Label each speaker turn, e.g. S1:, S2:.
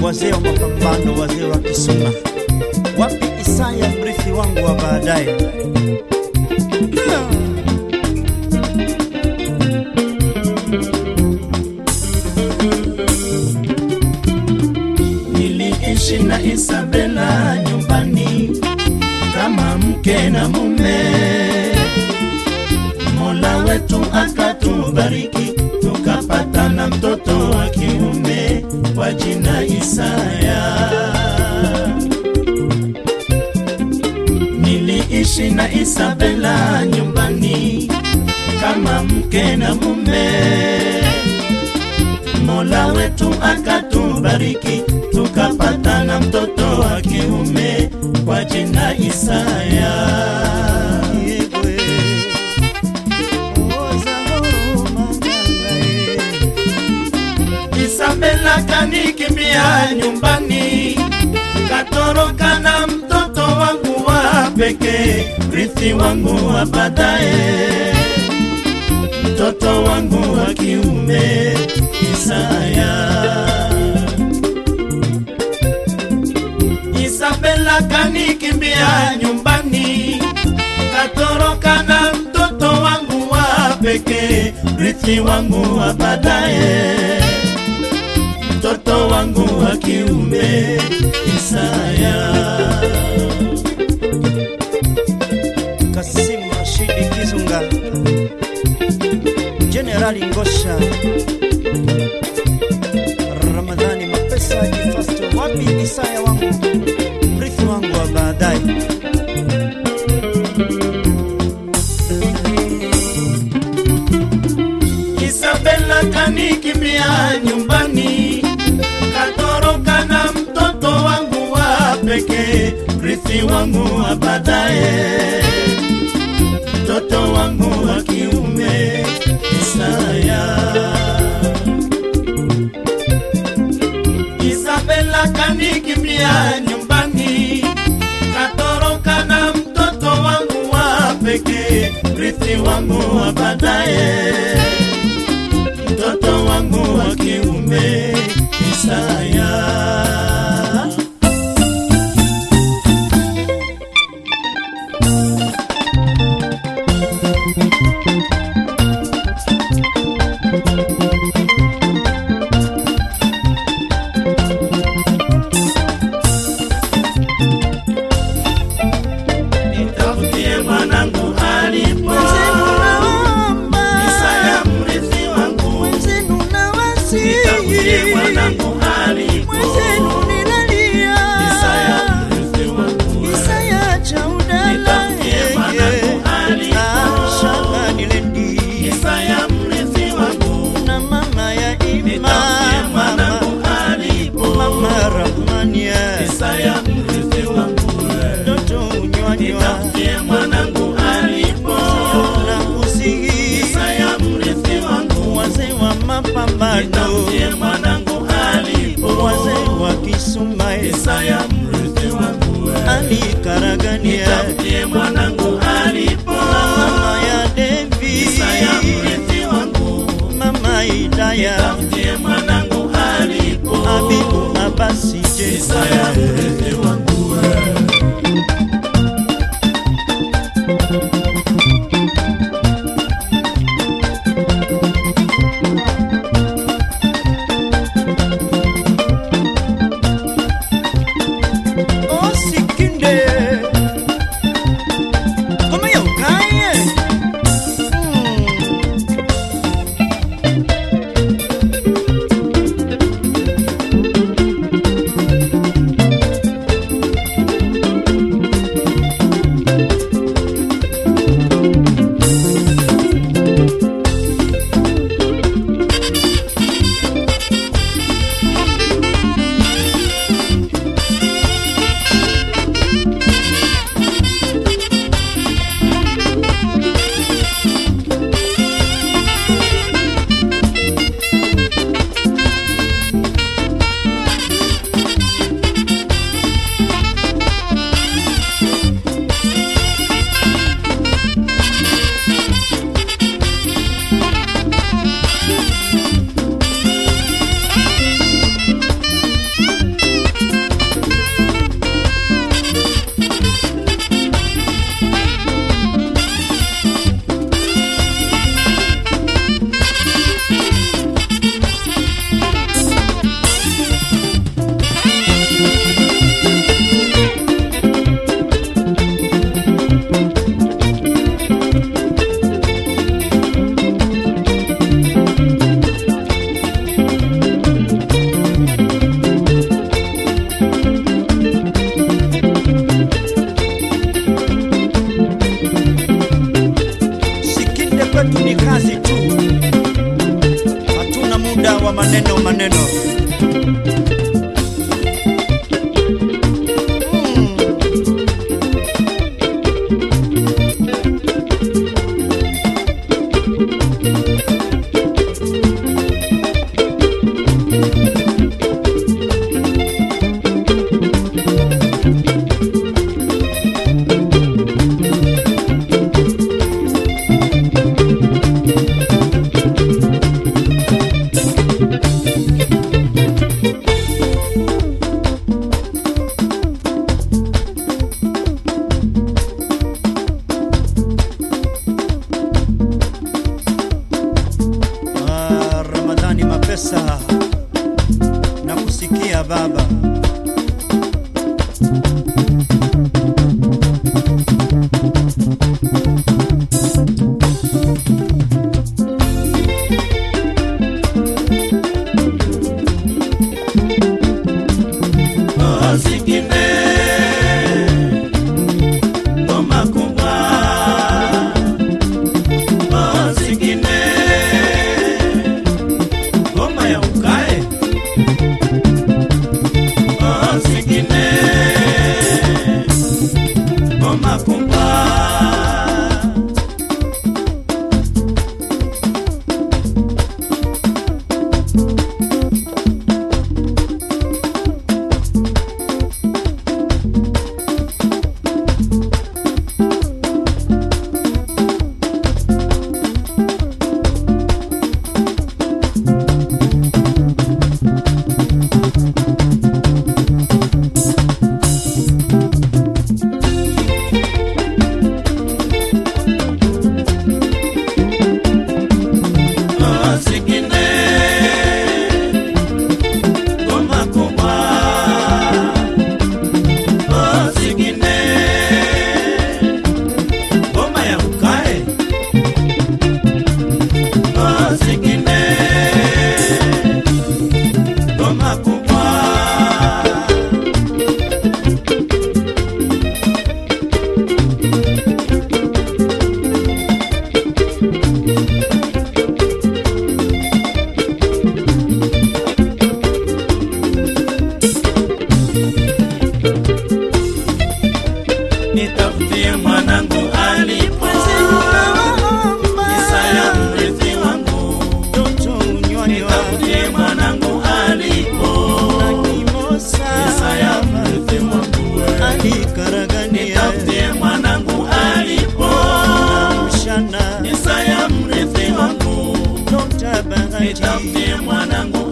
S1: wazee wa mapambano, wazee wa Kisuma. Wapi Isaya, mrithi wangu wa baadaye?
S2: Niliishi na Isabela nyumbani kama mke na mume. Mola wetu akatubariki, tukapata na mtoto wa kiume kwa jina Isaya. Niliishi na Isabela nyumbani kama mke na mume. Mola wetu akatubariki, tukapata na mtoto wa kiume kwa jina Isaya.
S1: Yegwe, oza huruma nyangae.
S2: Isabela kanikimbia nyumbani, katoroka na mtoto wangu wa pekee, rithi wangu wa baadaye, mtoto wangu wa kiume Isaya. Isabela kanikimbia nyumbani, katoroka na mtoto wangu wa pekee, rithi wangu wa baadaye, mtoto wangu wa kiume Isaya.
S1: Kasimu Rashidi Kizunga, Jenerali Ngosha, Ramadhani Mapesa Jifasto, wapi Isaya wangu, mrithi wangu wa baadaye.
S2: Isabela kanikimbia nyumbani, katoroka na mtoto wangu wa pekee, rithi wangu wa baadaye, mtoto wangu wa kiume Isaya. Isabela kanikimbia nyumbani, katoroka na mtoto wangu wa pekee, rithi wangu wa baadaye, mtoto wangu wa kiume Isaya. Nitafutie mwanangu alipo, Isaya mrithi wangu. Nitafutie mwanangu alipo, Isaya mrithi wangu. Nitafutie mwanangu alipo, Isaya mrithi wangu. Nitafutie mwanangu alipo, Isaya mrithi wangu. Nitafutie mwanangu alipo, Isaya mrithi wangu.
S1: Wazee wa mapambano,
S2: Nitafutie mwanangu alipo,
S1: wazee wa Kisuma,
S2: Isaya mrithi wangu.
S1: Ali Karagania,
S2: Nitafutie mwanangu alipo,
S1: mama ya Devi,
S2: Isaya mrithi wangu.
S1: mama Idaya,
S2: Nitafutie mwanangu alipo,
S1: Abibu Abasi
S2: Isaya
S1: Jesa,
S2: mrithi wangu.
S1: Osikinde, kama ya ukaye. Mm.
S2: nitafutie mwanangu